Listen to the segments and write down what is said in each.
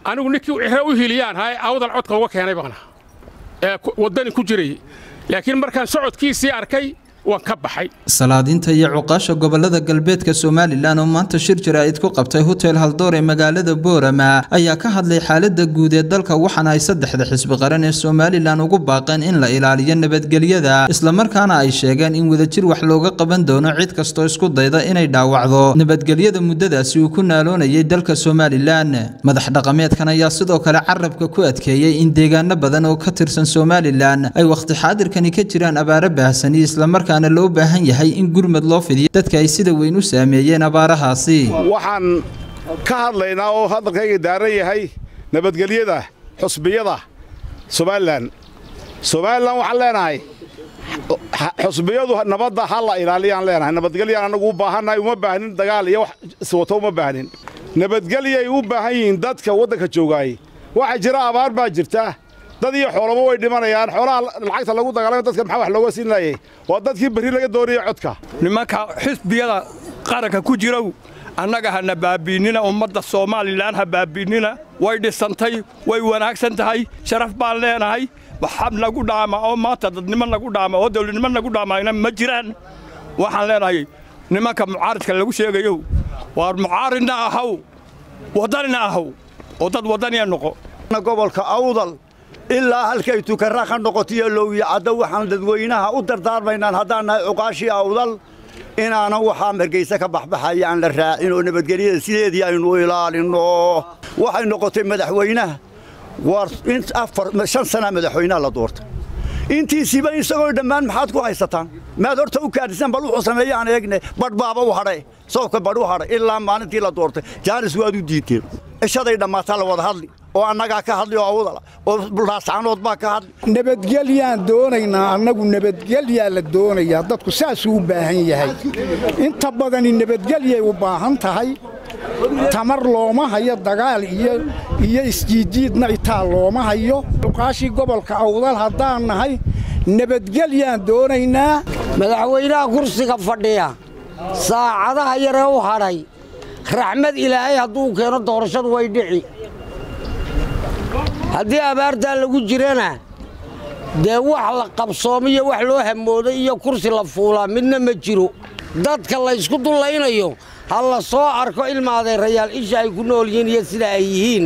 anigu ninkii ciro u hiliyaan haye awdal codka uga keenay baana ee waddani ku jiray laakiin markaan socodkiisii arkay waan ka baxay salaadiinta iyo cuqaasha gobolada galbeedka somalilan oo maanta shir jaraa'id ku qabtay hotel haldoor ee magaalada boorama ayaa ka hadlay xaalada guud ee dalka waxaana ay saddexda xisbi qaran ee somalilan ugu baaqeen in la ilaaliyo nabadgelyada islamarkaana ay sheegeen in wadajir wax looga qaban doono cid kastoo isku dayda inay dhaawacdo nabadgelyada muddadaasi uu ku naaloonayay dalka somalilan madax dhaqameedkan ayaa sidoo kale carabka ku adkeeyey in deegaano badan oo ka tirsan somalilan ay wakhti xaadirkani ka jiraan abaaro baahsani islamarkaa loo baahan yahay in gurmad loo fidiyo dadka ay sida weyn u saameeyeen abaarahaasi waxaan ka hadlaynaa oo hadalkayga daaran yahay nabadgelyada xusbiyada somalilan somalilan waxaan leenahay xusbiyadu nabadda ha la ilaaliyaan leenahay nabadgelyaan annagu u baahannahay uma baahnin dagaal iyo wax iswato uma baahnin nabadgelyay u baahan yihiin dadka waddanka joogaay waxaa jira abaar baa jirta dad iyo xoolaba way dhimanayaan xoolaha lacagta lagu dagaalama dadka maxaa wax looga siin laayay waa dadkii berri laga doonaya codka nimanka xisbiyada qaranka ku jirow annaga hana baabiinnina ummadda soomaalilan ha baabiinnina way dhisantay way wanaagsan tahay sharaf baan leenahay waxab nagu dhaama oo maanta dadnimo nagu dhaama oo dawladnimo nagu dhaamayna ma jiraan waxaan leenahay nimanka mucaaridka lagu sheegayow waar mucaaridna ahaw waddanina ahaw oo dad waddaniya noqo gobolka awdal ilaa halkay tukarra ka noqotiyo lowya caddo waxaan dadweynaha u dardaarmaynaan haddaan nahay cuqaashii awdal inaanan waxaa margayse ka baxbaxaya aan la raacin oo nabadgelyada sideedii aynu ilaalinno waxay noqotay madaxweynaha war shan sanaa madaxweynaha la doortay intiisiiba isagoo dhammaan maxaad ku haysataan maad horta u kaadhisan bal wuxuu sameeye aan eegne badh baaba u hadhay soobka badh u hadhay ilaa maalintii la doortay jaanis waad u diidteen cishaday dhammaataa la wada hadli oo annagaa ka hadli oo awdala oo laascanood baa ka hadli nabadgelyaan doonaynaa annagu nabadgelyaa la doonayaa dadku saasuu u baahan yahay inta badani nabadgelyay u baahan tahay tamar looma hayo dagaal iyo isjiidjiidna itaa looma hayo cuqaashii gobolka awdal haddaan nahay nabadgelyaan doonaynaa madaxweynaha kursiga fadhiya saacadaha yaree u hadhay raxmad ilaahay hadduu keeno doorashadu way dhici haddii abaartaa lagu jirana dee wax la qabsoomiyo wax loo hamooday iyo kursi la fuulaa midna ma jiro dadka laysku dullaynayo ha la soo arko ilma adeerayaal isha ay ku nool yihiin iyo sida ay yihiin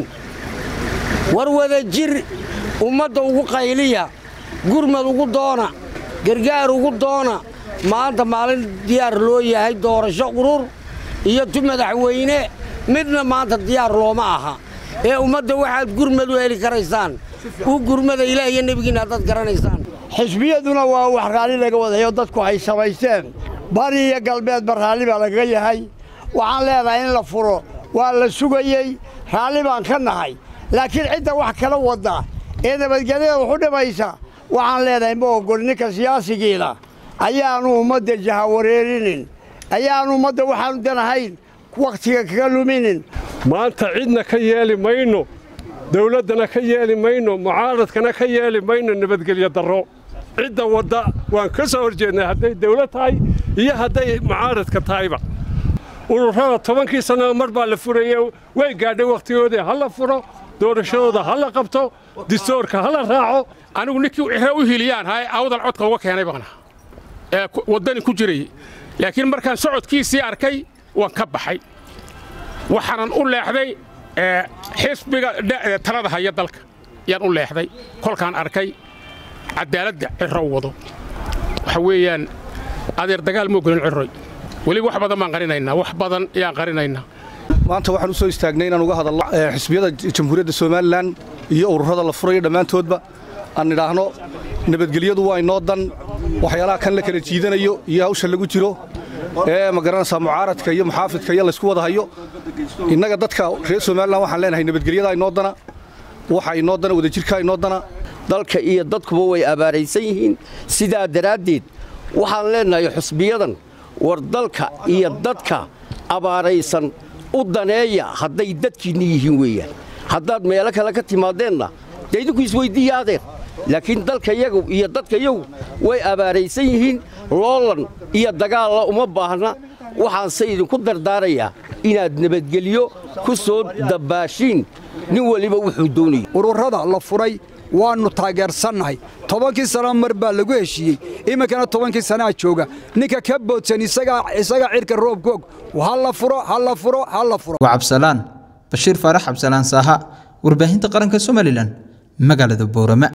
war wada jir ummadda ugu qayliya gurmad ugu doona gargaar ugu doona maanta maalin diyaar loo yahay doorasho urur iyo tu madaxweyne midna maanta diyaar looma aha ee ummadda waxaad gurmad u heli karaysaan u gurmada ilaah iyo nebigiinna haddaad garanaysaan xisbiyaduna waa wax raalli laga wadayo dadku ay samaysteen bari iyo galbeedba raalli baa lagaga yahay waxaan leedahay in la furo waa la sugayey raalli baan ka nahay laakiin cidda wax kala wadda ee nabadgelyada waxu dhimaysa waxaan leedahay ma ogol ninka siyaasigiina ayaannu ummadda jahawareerinin ayaannu ummadda waxaannu danahayn wakhtiga kaga luminin maanta cidna ka yeeli mayno dawladdana ka yeeli mayno mucaaradkana ka yeeli mayno nabadgelyo darro cidda wadda waan ka soo hor jeednay hadday dawlad tahay iyo hadday mucaaradka tahayba ururada tobankii sannada mar baa la furaye way gaadhay wakhtigoodii ha la furo doorashadooda ha la qabto distoorka ha la raaco anigu ninkii ciro u hiliyaan haye awdal codka uga keenay baana ee waddani ku jiray laakiin markaan socodkiisii arkay waan ka baxay waxaanan u leexday xisbiga talada haya dalka yaan u leexday kolkaan arkay caddaaladda ciro wado waxa weeyaan adeer dagaal ma ogolin ciroy weliba wax badan baan qarinaynaa wax badan ayaan qarinaynaa maanta waxaan u soo istaagnay inaan uga hadalno xisbiyada jamhuuriyadda somalilan iyo ururada la furayo dhammaantoodba aan idhaahno nabadgelyadu waa inoo dan waxyaalaha kan la kala jiidanayo iyo hawsha lagu jiro ee ma garanaysaa mucaaradka iyo muxaafidka iyo laysku wada hayo innaga dadka reer somalilan waxaan leenahay nabadgelyada inoo dana waxa inoo dana wadajirka inoo dana dalka iyo dadkuba way abaaraysan yihiin sidaa daraaddeed waxaan leenahay xusbiyadan war dalka iyo dadka abaaraysan u daneeya hadday dadkiinna yihiin weeyaan haddaad meelo kale ka timaadeenna dee idinku isweyddiiya adeer laakiin dalka yagu iyo dadka yagu way abaaraysan yihiin loolan iyo dagaalla uma baahna waxaanse idinku dardaarayaa inaad nabadgelyo ku soo dabbaashiin nin weliba wuxuu doonaya ururada la furay waannu taageersannahay tobankii sano mar baa lagu heshiiyey iminkana tobankii sanaa jooga ninka ka boodsan isagaa cirka roobkoog ha la furo ha la furo ha la furo waa cabsalaan bashiir faarax cabsalaan saaha warbaahinta qaranka somalilan magaalada boorama